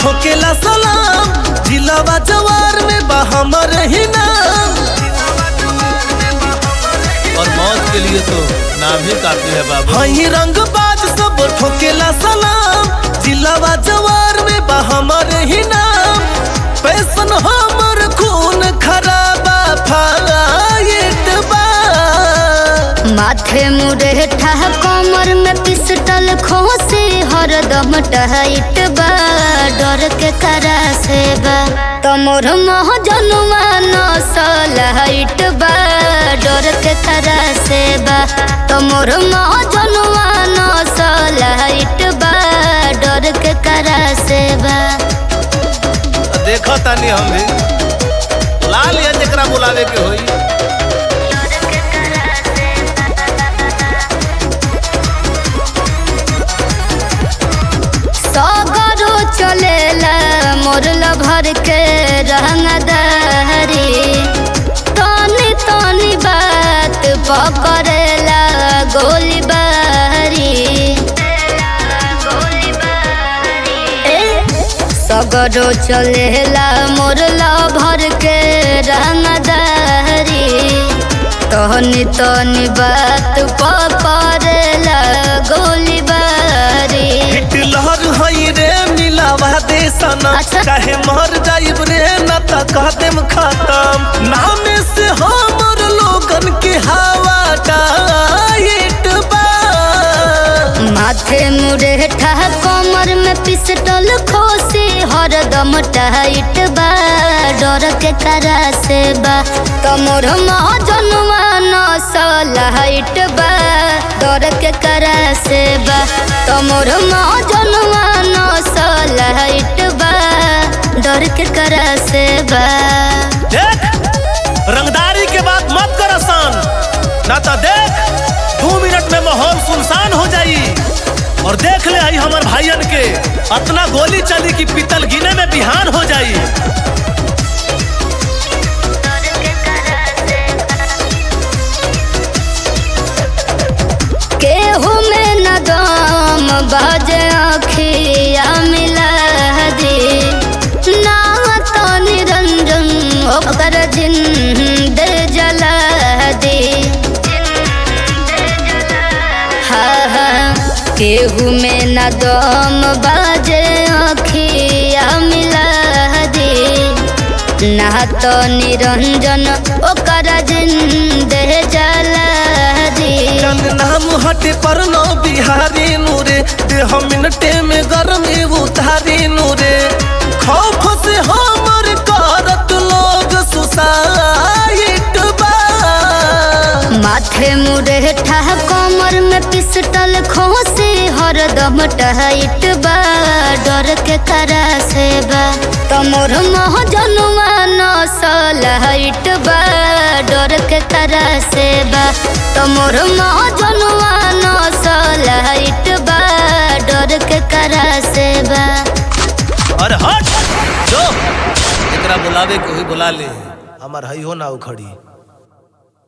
ठोकेला सलाम जिलावा जवार में बा हमर ही नाम और मौत के लिए तो नाम ही काफी है बाबू हई रंग बाज सब ठोकेला सलाम जिलावा जवार में बा हमर ही नाम पैसन हमर खून खराबा फाइट बा माथे मुरे ठह कमर में पिस्टल खोसे हरदम टहट बा डर के करा से बा तमोर मोह जनुआ नसल हट बा डर के करा से बा तमोर मोह जनुआ नसल हट बा डर के करा से बा देखो तानी हम भी लाल या जकरा बुलावे के होई सगरो चलेला मोरला भर के रंगदारी तनी तनी बात पकड़ेला गोली बारी ए, सगरो चलेला मोरला भर के रंगदारी तनी तनी बात पकड़ेला गोली बारी हिटलर हई रे मिलावा दे सनम अच्छा। चाहे मर जाइब रे न त कह देम खत्म नामे से हमर लोगन के हवा टाइट बा माथे मुरे ठह कमर में पिस्टल खोसी हरदम टाइट बा डर के करा से बा तमोर जनुआ नसल हाइट बा डर के करा से बा तमोर जनुआ नसल हाइट बा डर के करा से बा देख रंगदारी के बात मत कर आसान ना तो देख दो मिनट में माहौल सुनसान हो जाई और देख ले आई हमार भाइयन के अतना गोली चली कि पीतल गिने में बिहान हो जाई केहू में न दम बाजे अखिया मिला दी ना तो निरंजन ओकर जिंद जला दी हाँ हाँ केहू में न दम बाजे अखिया मिला दी ना तो निरंजन ओकर जिंद जला दी चल नाम हटे पर नो बिहारी नूरे देह मिनटे में गरम उतारी नूरे खौफ से हमर करत लोग सुसाइट बा माथे मुरे ठह कमर में पिस्टल खोसे हरदम टहट बा डर के करा से बा तमोर मोह जनुआ नसल हट बा डर के करा से बा तमोर मोह जनुआ नसल हट बा डर के करा से बा अरे हट जो एकरा बुलावे के होई बुला ले हमार हई हो ना उखड़ी